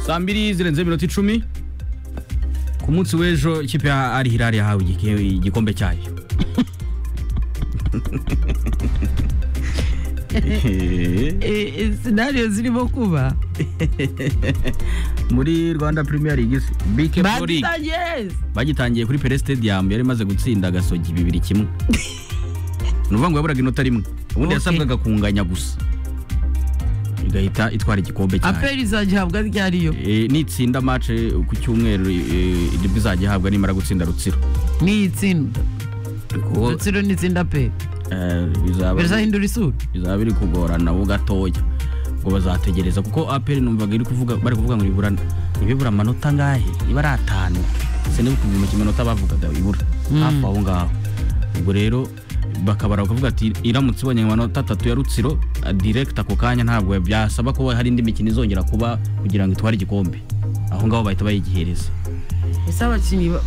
saa mbiri zirenze iminota icumi ku munsi w'ejo ikipe ya ari hirari yahawe igike- igikombe cyayo sinariyo zirimo kuba muri rwanda premier league se bike pro league bagitangiye bagitangiye kuri pere stadium yari imaze gutsinda agasogi bibiri kimwe ni ukuvuga ngo yaburaga inota rimwe ubundi Okay. yasabwaga kunganya gusa igahita itwara igikombe cyayo aperi izagihabwa ryariyo Eh, nitsinda match ku cyumweru eh, nibwo izajya ihabwa nimara gutsinda rutsiro niyi tsinda kuko rutsiro n'itsinda pe eh, bizaba birazahindura isura bizaba biri kugorana ho gatoya ngo bazategereza kuko aperi numvaga iri kuvuga bari kuvuga ngo ibura ibibura amanota angahe iba ari atanu siniba kumenya ikiminota bavugaga ibura hafi aho ngaho ubwo rero bakabara bakavuga ati iramutse ibonye amanota atatu ya rutsiro ah, direct ako kanya ntabwo byasaba kuba hari indi mikino izongera kuba kugira ngo itware igikombe aho ngaho bahita bayigihereza ese abakinnyi ba-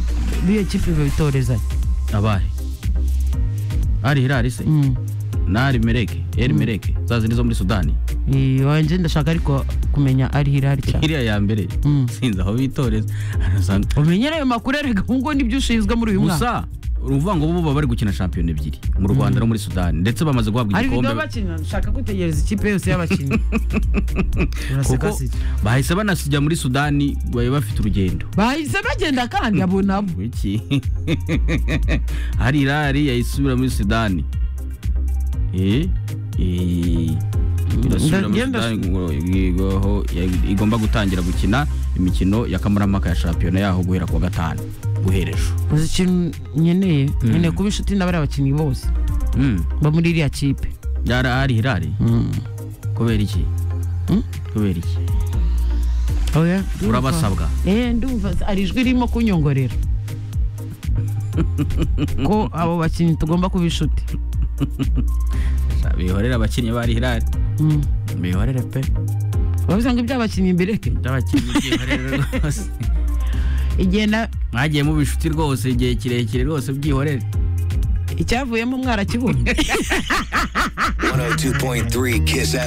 b'iyo kipe babitorezanya abahe ari hirari se Mm. nari mereke eri mereke za zindi zo muri sudani Eh, wanjye ndashaka ariko kumenya ari hirari cyane iriya ya mbere Mm. sinzi aho bitoreza arasanga umenyere ayo makuru erega ubu ngubu nibyo ushinzwe muri uyu mwaka gusa uruvuga ngo bo baba bari gukina shampiyona ebyiri mu rwanda no muri sudani ndetse bamaze guhabwa ariko ibyo igikombe bakina nshaka gutegereza ikipe yose y'abakinnyi kuko uraseka sida bahise banasijya muri sudani bari bafite urugendo bahise bagenda kandi abo nabo iki hari irari yayisubira muri sudani Eh, eh, irasubira muri Ndagenda- Sudani ngo igwe- aho ya- igomba gutangira gukina imikino ya kamarampaka ya shampiyona yaho guhera kuwa gatanu guhera ejo uzi ikintu nkeneye nkeneye kuba inshuti n'abari abakinnyi bose Mm. bo muri iriya kipe yari ari hirari kubera iki Mm? kubera iki Oya, ndumva. Urabasabwa. Eh, ndumva hari ijwi ririmo kunyongorera ko abo bakinnyi tugomba kuba inshuti bihorera abakinnyi bari hirari Mm. bihorere pe bavuze ngo iby'abakinnyi mbireke by'abakinnyi byihorere rwose igihe na mwagiye mu bishuti rwose igihe kirekire rwose byihorere icyavuyemo mwarakibonye 102.3 Kiss FM.